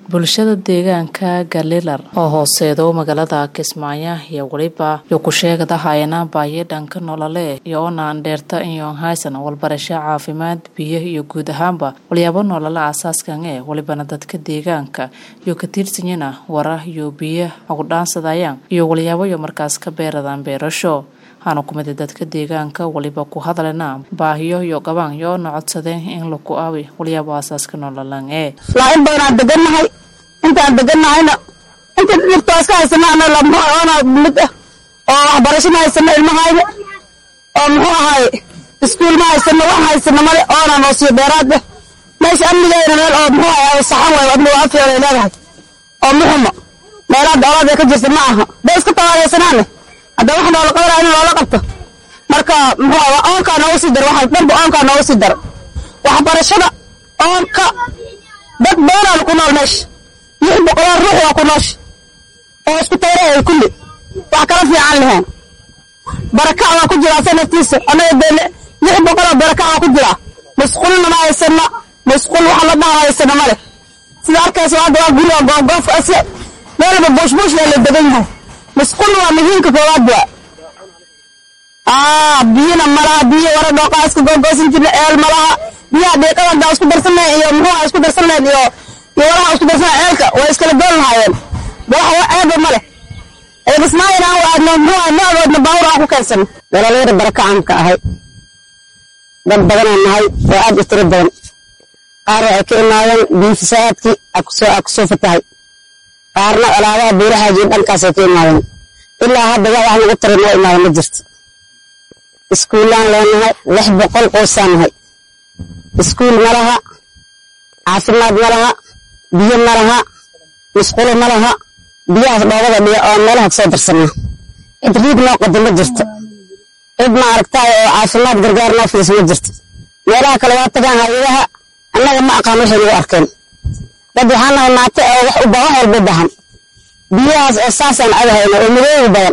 bulshada deegaanka galilar oo hooseedo magaalada kismaayo iyo weliba yo ku sheegadahaayana baayo dhanka nolole iyo onaan dheerta iyo haysan walbarasho caafimaad biyo iyo guud ahaanba walyaabo nolole asaaskan ee welibana dadka deegaanka iyo ka tiirsanyana wara iyo biyo agudhaansadayaan iyo walyaabo yo markaas ka beeradaan beerasho waxaana kumida dadka deegaanka waliba ku hadlena baahiyo iyo qabaan yoona codsadeen in laku aawi walyaabo aasaaska nololan ee laain badanaan degannahay intaan degannahayna inta dhibtaas ka haysanaana lamona mid ah oo waxbarasho ma haysano ilmahayna oo muxuu ahaay iskuul ma haysano wax haysano male oona noo siiyo dheeraad ah meesha amnigeena meel oo muxuu ahaay saxan waay adna waa afeelay leedahay oo muxuma meelaha dowlad ee ka jirta ma aha bay iska tawaadaysanaane hadda wax noola qabanaya in loola qabto marka muxuu ahaa oonkaa nooga sii daro waxa dhanba oonkaa nooga sii daro waxbarashada oonka dad badanaan ku nool meesha lix boqoloo ruux waa ku noosha oo isku tayrahay kulli wax kala fiican leheen barakac waa ku jiraa sanadkiisa annaga dee lix boqoloo barakac waa ku jiraa masquulna ma haysana masquul waxa la dhaha haysana ma leh sida arkaysa hadda waa guriga goofgoof ase meelba buushbuush yaa la degan yahay masquul waa muhiimka koowaad waa aa biyana malaha biyo wara dhooqaa iska googoosan jirna eel malaha biyaha dhiiqada haddaa isku darsanay iyo muxuuha isku darsanay iyo iyo walaha isku darsanay ceelka way iskala doon lahaayeen wax ceeba ma leh eebismaayina aan waadno muxuuha noogoodna baawur aan ku keensan dhalalinyada barakacaan ka ahay dad badanaan nahay oo aad u tiro badan qaar waxay ka imaadeen biyo fasahaadkii aa kusoo fatahay qaarna alaabaha buuraxaaji dhankaasay ka imaadeen ilaa hadda wax wax lagu taray noo imaada ma jirto iskuullaan leenahay lix boqol qoysaan nahay iskuul ma laha caafimaad ma laha biyo ma laha musqulo ma laha biyahaas dhoobada dhiga oo meelaha kasoo darsanaa cid riib noo qodo ma jirto cid ma aragtaay oo caafimaad gargaar noo fiis ma jirto meelaha kale waa tagaan hay-adaha annaga ma aqaan waxay nagu arkeen dad waxaa nahay maate oo wax u wax walba bahan biyahaas oo saasaan adahayna oo madoobi badan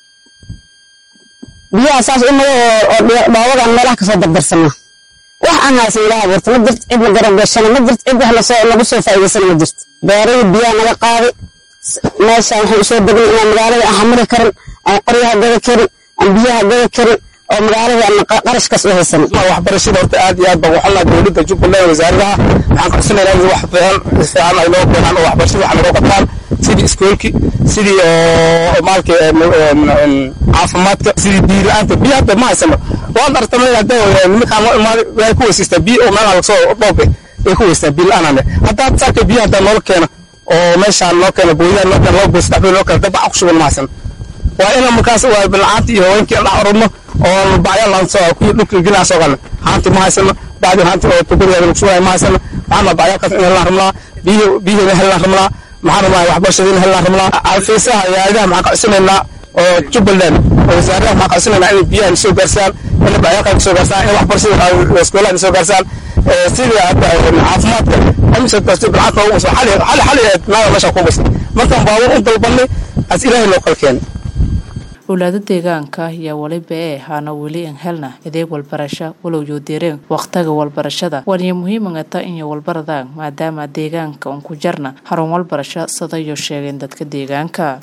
biyahaas saas u madow oo dhoobadan meelaha kasoo dardarsanaa wax aan haysan ilaha abuurta ma jirto cid na garabgashana ma jirto cid wax nagu soo faa'iidaysana ma jirto beerihii biyaha naga qaaday meeshaan waxaan usoo degnay inaan magaalada aan xamili karin aan qoryaha gada karin aan biyaha gada karin oo magaalada aan qarashkaas u haysan waxbarashada horta aad iyo aad baan waxalnaa dowladda jubbaland wasaaradaha waxaan ka codsanayna in wax fiican fiican ay noo keenaan oo waxbarashada wax nagoo qabtaan sidii iskoolki sidii oo maalka caafimaadka sidii biyo la-aanta biyo hadda ma haysano waad artamay hadda nimankaan noo imaaday way ku weysiistaa biyo oo meelaha lagasoo dhoobe way ku weystaa biyo la-aan hadda saaka biyo hadda noola keena oo meeshaan noo keena booyadaan noo keena laba boos saddex boos noo keena dab ku shuban ma haysan waa ina markaas waa bilcaanta iyo haweenkii aan dhex ururno oo bacya laansoo kuwii dhulka gelina soo galna haanti ma haysano bacdi haanti oo tuguriga lagu shubanaya ma haysano waxaana bacyalkaas in helaan ramlaa biyo biyihina helaan ramlaa maxaan rabnaa waxbarashadiina helaan ramlaa alfiisaha hay-adaha maxaan ka codsanaynaa oo jubbaland oo wasaaradaha maxaan ka codsanaynaa inay biyaha soo gaarsaan inay bacyalkaa soo gaarsaan in waxbarashada iskoolaha soo gaarsaan sidii caafimaadka amsa kasta bilcaanta ugu wasba xali xali xali naada meesha ku basay markaan baabuur u dalbanay as ilaahay loo kala keenay owlaado deegaanka ayaa weliba ee haana weli an helna adeeg walbarasho walow yoo deereen wakhtiga walbarashada waaniyo muhiimangata inyo walbaradaan maadaama deegaanka un ku jarna harun walbarasho sadayo sheegeen dadka deegaanka